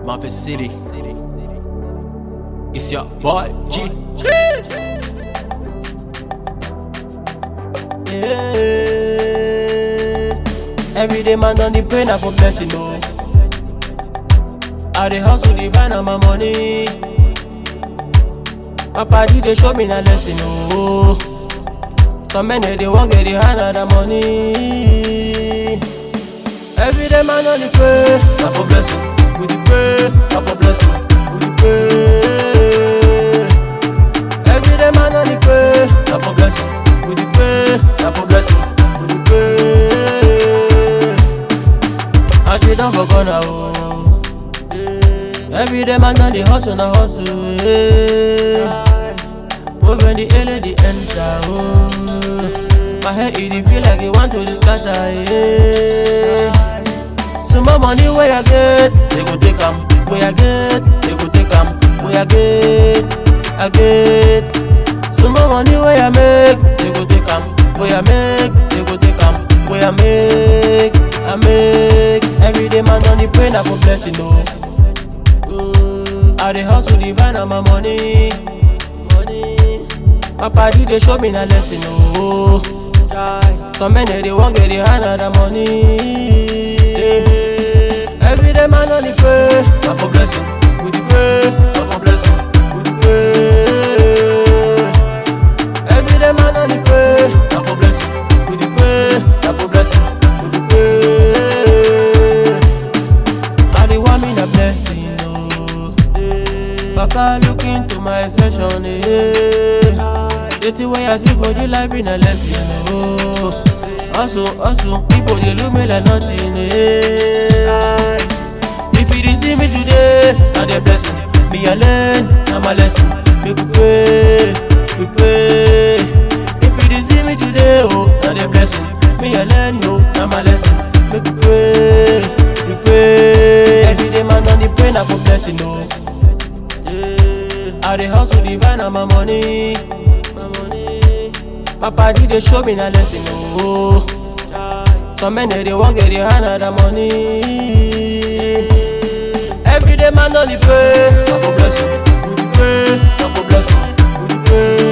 Memphis City. It's your boy G. Cheers. Yeah. Every day man on the pray na for blessing oh. I dey hustle dey find out my money. Papa G dey show me na lesson oh. Some men dey wan get the hand of the money. Every day man on the pray na for blessing. We dey pray na for blessing. We dey pray. Every day man on the pray na for blessing. We dey pray na for blessing. We dey pray. And she don for corner oh. Every day man don dey hustle na hustle. Yeah. Oh, when the ele dey enter oh. My head e dey feel like e want to dey scatter. Yeah. Small money wey I get, they go take am. Wey I get, they go take am. Wey I get, I get. Small money wey I make, they go take am. Wey I make, they go take am. Wey I make, I make. Every day man on the pray na for blessing oh. I dey hustle dey find out my money. money. Papa G dey show me na lesson oh. Some men dey wan get the hand of the money. Every day man on the pray, na for blessing. We dey pray, na for blessing. We dey pray. Every day man on the pray, na for blessing. We dey pray, na for blessing. We dey pray. I dey want me na blessing oh. Papa look into my session eh. The thing wey I see for the life be na lesson oh. Also, also, people dey look me like nothing eh. If you dey see me today, na the blessing. Me I learn, na my lesson. Make we pray, we pray. If you dey see me today, oh, na the blessing. Me I learn, no, na my lesson. Make we pray, we pray. Every day man on the pray na for blessing, oh. I dey hustle dey find out my money. My money. Papa G dey show me na lesson oh. Some men dey wan get the hand of the money. Every day man on the pray, na for blessing. We dey pray, na for blessing. We dey pray.